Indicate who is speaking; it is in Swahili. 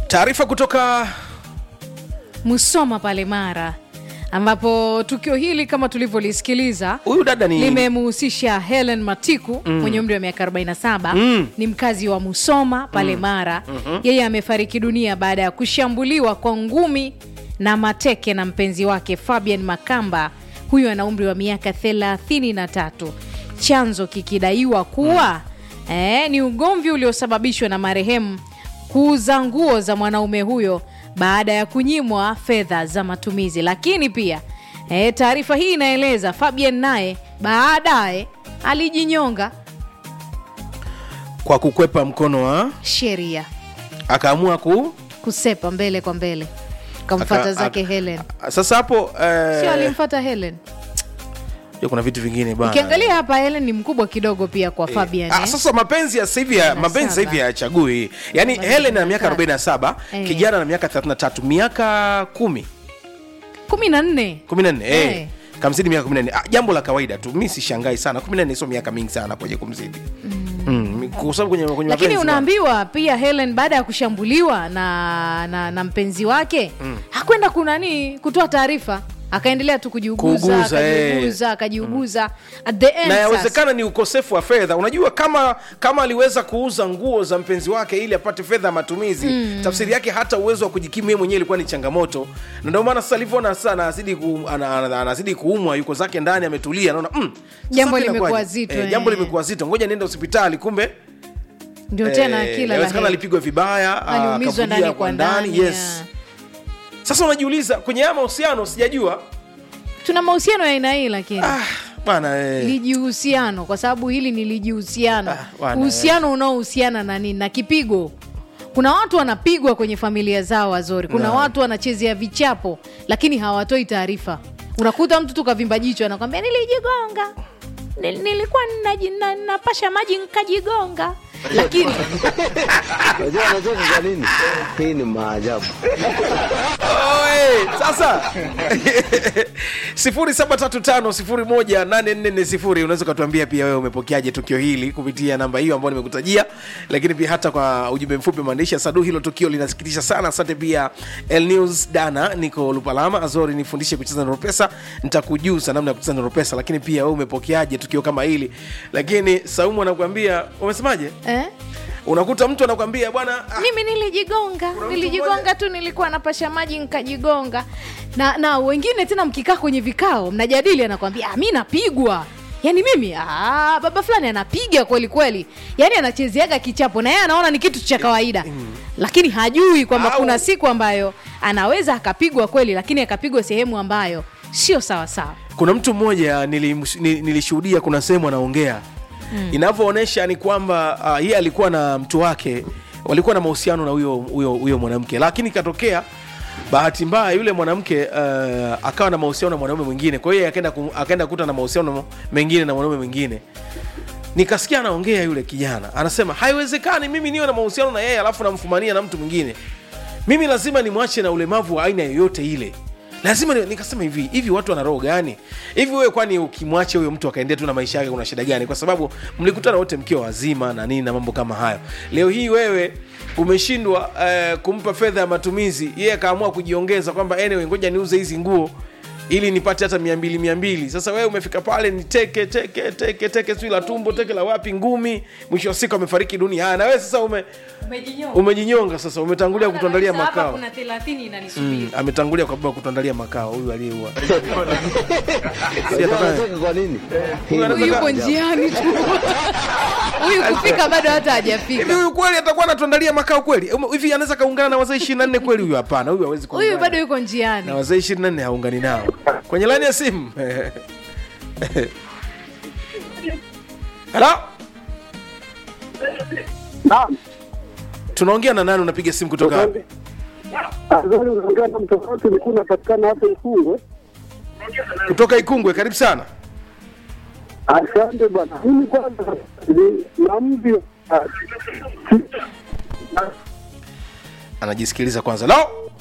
Speaker 1: taarifa kutoka
Speaker 2: Musoma pale Mara, ambapo tukio hili kama tulivyolisikiliza
Speaker 1: huyu dada ni
Speaker 2: limemhusisha Helen Matiku mwenye umri wa miaka 47
Speaker 1: Mm.
Speaker 2: ni mkazi wa Musoma pale Mara. Yeye amefariki dunia baada ya kushambuliwa kwa ngumi na mateke na mpenzi wake Fabian Makamba. Huyu ana umri wa miaka 33, chanzo kikidaiwa kuwa eh, ni ugomvi uliosababishwa na marehemu kuuza nguo za mwanaume huyo baada ya kunyimwa fedha za matumizi. Lakini pia e, taarifa hii inaeleza Fabian naye baadaye alijinyonga
Speaker 1: kwa kukwepa mkono wa
Speaker 2: sheria,
Speaker 1: akaamua ku
Speaker 2: kusepa mbele kwa mbele, kamfata
Speaker 1: aka-
Speaker 2: zake
Speaker 1: aka-
Speaker 2: Helen,
Speaker 1: sasa hapo eh,
Speaker 2: sio alimfata Helen.
Speaker 1: ya kuna vitu vingine bana
Speaker 2: Ukiangalia hapa Helen ni mkubwa kidogo pia kwa Fabian
Speaker 1: Ah,
Speaker 2: eh.
Speaker 1: sasa mapenzi ya sasa hivi ya-
Speaker 2: Na
Speaker 1: mapenzi sasa hivi
Speaker 2: saba.
Speaker 1: hayachagui yaani
Speaker 2: Arobaini
Speaker 1: Helen
Speaker 2: na
Speaker 1: ana miaka
Speaker 2: tatu.
Speaker 1: 47
Speaker 2: Eh.
Speaker 1: kijana na miaka 33 miaka kumi
Speaker 2: kumi na nne
Speaker 1: 14 eh.
Speaker 2: Eh.
Speaker 1: kamzidi miaka 14 ah, jambo la kawaida tu mi sishangai sana 14 sio miaka mingi sana kwenye kumzidi mm. kwa sababu kwenye, kwenye
Speaker 2: lakini
Speaker 1: mapenzi
Speaker 2: unaambiwa pia Helen baada ya kushambuliwa na, na, na mpenzi wake hakwenda kunani kutoa taarifa, akaendelea tu kujiuguza
Speaker 1: Kuuguza, eh.
Speaker 2: akajiuguza akajiuguza at the end
Speaker 1: na
Speaker 2: sasa.
Speaker 1: yawezekana ni ukosefu wa fedha unajua kama kama aliweza kuuza nguo za mpenzi wake ili apate fedha ya matumizi tafsiri yake hata uwezo wa kujikimu yeye mwenyewe ilikuwa ni changamoto na ndio maana sasa alivyoona sasa anazidi ku, ana, ana, anazidi kuumwa yuko zake ndani ametulia anaona mm, sasa
Speaker 2: Jambo
Speaker 1: hapa
Speaker 2: limekuwa
Speaker 1: inakuwaje?
Speaker 2: zito,
Speaker 1: eh,
Speaker 2: eh.
Speaker 1: jambo limekuwa zito ngoja niende hospitali kumbe
Speaker 2: ndio tena
Speaker 1: eh,
Speaker 2: kila la
Speaker 1: inawezekana
Speaker 2: heri.
Speaker 1: alipigwa vibaya ah,
Speaker 2: aliumizwa
Speaker 1: akavulia
Speaker 2: ndani kwa ndani
Speaker 1: yes
Speaker 2: ya.
Speaker 1: sasa unajiuliza kwenye haya mahusiano sijajua
Speaker 2: tuna mahusiano ya aina hii lakini
Speaker 1: ah, bana eh.
Speaker 2: lijihusiano kwa sababu hili ni lijihusiano
Speaker 1: Ah, bwana,
Speaker 2: uhusiano unaohusiana na nini na kipigo kuna watu wanapigwa kwenye familia zao wazuri kuna
Speaker 1: Na.
Speaker 2: watu wanachezea vichapo lakini hawatoi taarifa unakuta mtu tu kavimba jicho anakwambia nilijigonga Nil- nilikuwa naji- na- napasha maji nkajigonga lakini
Speaker 3: Unajua anacheka kwa nini? Hii ni maajabu.
Speaker 1: Oe, sasa 0735018440 unaweza ukatuambia pia wewe umepokeaje tukio hili kupitia namba hiyo ambayo nimekutajia lakini pia hata kwa ujumbe mfupi maandishi ya sadu hilo tukio linasikitisha sana asante pia El News dana niko lupalama azori nifundishe kucheza noropesa nitakujuza namna ya kucheza noropesa lakini pia wewe umepokeaje tukio kama hili lakini saumu anakuambia umesemaje
Speaker 2: eh?
Speaker 1: unakuta mtu anakuambia bwana ah,
Speaker 2: mimi nilijigonga
Speaker 1: mtu
Speaker 2: nilijigonga
Speaker 1: mmoja-
Speaker 2: tu nilikuwa napasha maji nkajigonga na na wengine tena mkikaa kwenye vikao mnajadili anakwambia "Ah, mi napigwa yaani mimi ah, baba fulani anapiga kweli kweli yaani anachezeaga kichapo na yeye anaona ni kitu cha kawaida lakini hajui kwamba
Speaker 1: Au-
Speaker 2: kuna siku ambayo anaweza akapigwa kweli lakini akapigwa sehemu ambayo sio sawa sawa
Speaker 1: kuna mtu mmoja nilim- ni- nilishuhudia kuna sehemu anaongea mm. inavyoonyesha ni kwamba uh, yeye alikuwa na mtu wake walikuwa na mahusiano na huyo huyo huyo mwanamke lakini ikatokea bahati mbaya yule mwanamke uh, akawa na mahusiano na mwanaume mwingine kwa hiyo yeye akaenda kum- akaenda kuta na mahusiano mengine na mwanaume mwingine nikasikia anaongea yule kijana anasema haiwezekani mimi niwe na mahusiano na yeye alafu namfumania na mtu mwingine mimi lazima nimwache na ulemavu wa aina yoyote ile lazima ni, nikasema hivi hivi watu wana roho gani hivi wewe kwani ukimwacha huyo mtu akaendea tu na maisha yake kuna shida gani kwa sababu mlikutana wote mkiwa wazima na nini na mambo kama hayo leo hii wewe umeshindwa eh, kumpa fedha ya matumizi yeye akaamua kujiongeza kwamba anyway ngoja niuze hizi nguo ili nipate hata mia mbili mia mbili sasa wewe umefika pale ni teke teke teke teke sijui la tumbo teke la wapi ngumi mwisho wa siku amefariki dunia haya na wewe sasa ume, umejinyonga sasa umetangulia kutuandalia makao Mm, ametangulia kwa baba kutuandalia makao huyu aliyeua
Speaker 3: Unajua anacheka kwa nini? Hii ni
Speaker 2: huyu yuko
Speaker 3: maajabu.
Speaker 2: njiani tu huyu kufika bado hata hajafika
Speaker 1: hivi huyu kweli atakuwa anatuandalia makao kweli Ume- hivi anaweza kaungana na wazee ishirini na nne kweli huyu hapana huyu hawezi
Speaker 2: huyu
Speaker 1: kuungana.
Speaker 2: bado yuko njiani
Speaker 1: na wazee ishirini na nne haungani nao kwenye laini ya simu halo
Speaker 4: Naam.
Speaker 1: tunaongea na nani unapiga simu kutoka wapi
Speaker 4: Azali unaongea na mtofauti ulikuwa unapatikana hapo Ikungwe.
Speaker 1: kutoka ikungwe karibu sana
Speaker 4: Asante bwana. Mimi kwanza ni na mvi
Speaker 1: anajisikiliza kwanza lao